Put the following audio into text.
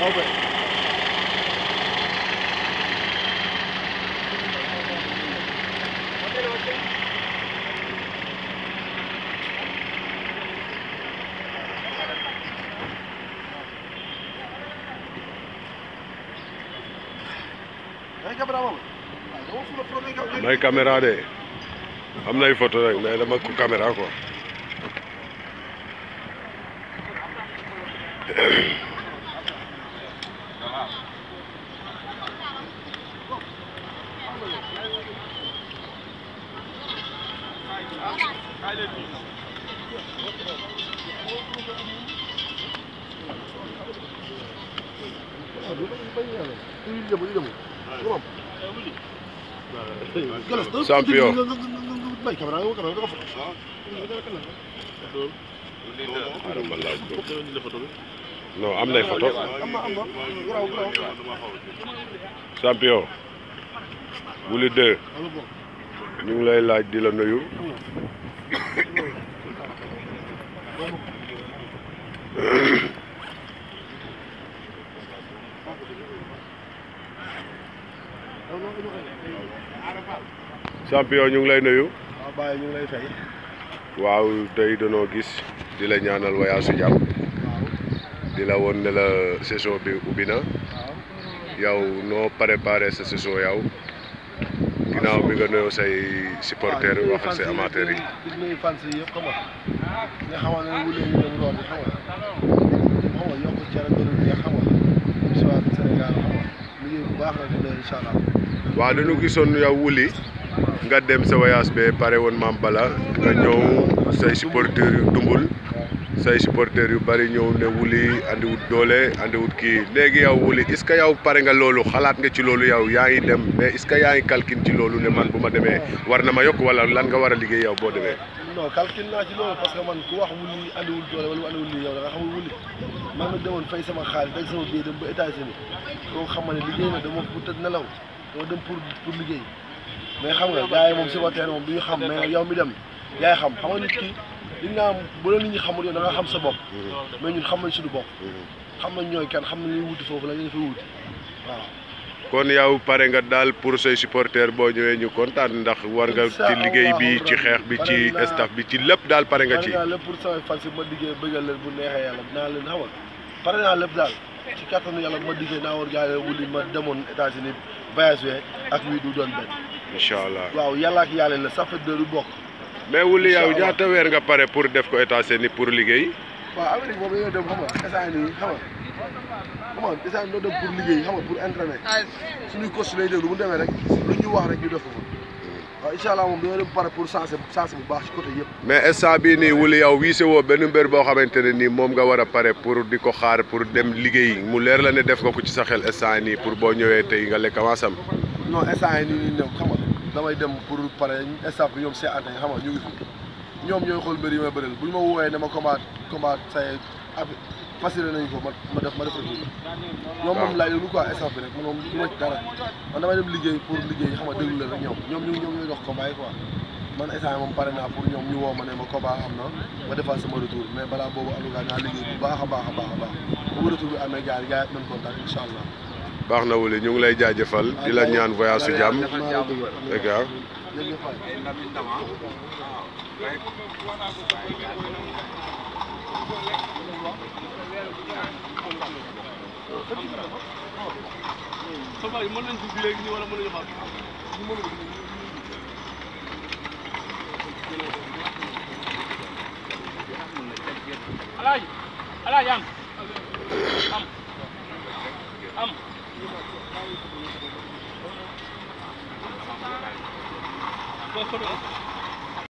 may caméra de am nay photo rek mais dama ko caméra quoi champion xaaral ma laaj ko non am nay photo champion Wouly 2 ñu ngi lay laaj di la nuyu champion ñu ngi lay nuyu waaw Baye ñu ngi lay fay. waaw tey danoo gis di la ñaanal voyage su jàmm di la woon ne la saison bi ubbi na yow noo préparé sa saison yow ginnaaw bi nga nuyoo say supporters yi wax ak say amateurs yi. di nuyu fans yi yëpp xam nga nga xamal ne Wouly ñu dem roon xam nga xam nga yokk cere doolu neex xam nga si waa Sénégal xam nga liggéey bu baax la di nuyu incha allah. waaw dañu gisoon yow Wouly nga dem sa voyage be pare woon maam bala nga ñëw say supporters yu dumbul say supporters yu bari ñëw ne Wouly andiwut doole andiwut kii léegi yow Wouly est-ce que yow pare nga loolu xalaat nga ci loolu yow yaa ngi dem mais est-ce que yaa ngi calcul ci loolu ne man bu ma demee war na ma yokk wala lan nga war a liggéey yow boo demee. non calcul naa ci loolu parce que man ku wax Wouly andiwul doole wala andiwul lii yow da nga xamul Wouly man ma demoon fay sama xaalis ak sama billet dem ba États-Unis koo xam ne liggéey na dama bu tëdd nelaw dama dem pour pour liggéey mais xam nga gars yi moom supporter moom du ñu xam mais yow mi dem yaay xam xam nga nit ki li nga am bu la nit ñi xamul yow da nga xam sa bopp mais ñun xam nañ suñu bopp xam nañ ñooy kenn xam nañ ñuy wuti foofu la ñu fay wuti waaw kon yow pare nga daal pour say supporters boo ñëwee ñu kontaan ndax war nga ci liggéey bi ci xeex bi ci staff bi ci lépp daal pare nga ci. pare naa lépp pour samay fans yi ma liggéey bëggal leen bu neexee yàlla dinaa leen xamal pare naa lépp daal ci kattanu yàlla bu ma liggéey naa war gaa yi Wouly ma demoon États-Unis voyage we ak wii du doon benn incha allah waaw yàlla ak yàlla la ça fait deux du bokk mais Wouly yow Incha allah. ñaata weer nga pare pour def ko États-Unis pour liggéey. waaw Amérique boobu dañoo dem xam nga instant nii xam nga xam nga instant doo dem pour liggéey xam nga pour entraîner suñuy coach lay déglu bu ñu demee rek lu ñu wax rek ñu def ko fa waaw incha allah moom dañoo dem pare pour sensé sensé bu baax ci côté yëpp mais instant bii nii Wouly yow wiise woo benn mbër boo xamante ne nii moom nga war a pare pour di ko xaar pour dem liggéey mu leer la ne def nga ko ci sa xel instant nii pour boo ñëwee tey nga lekk avansam. non instant yi nii nii ñoom xam nga damay dem pour pare staff bi ñoom see ante xam nga ñu ngi fi ñoom ñooy xool mbir yi may bëreel bu ñu ma woowee ne ma combat combat say ab facilité nañu ko ma ma def ma def rek ñoom moom laay déglu quoi staff bi rek man moom du ma ci dara man damay dem liggéey pour liggéey xam nga déglu leen rek ñoom ñoom ñu ñoom ñooy dox combat yi quoi man instant yi moom pare naa pour ñoom ñu woo ma ne ma combat am na ma defal sama retour mais balaa boobu en tout cas naa liggéey bu baax a baax a baax a baax bu retour bi amee gars yi gars yi nañ kontaan incha allah baax na Wouly ñu ngi lay jaajëfal di la ñaan voyage su jàmm dëgg ah. mën nañ dugg léegi nii wala mën nañu xaar alaaji alaaji am am am Boo ko doon.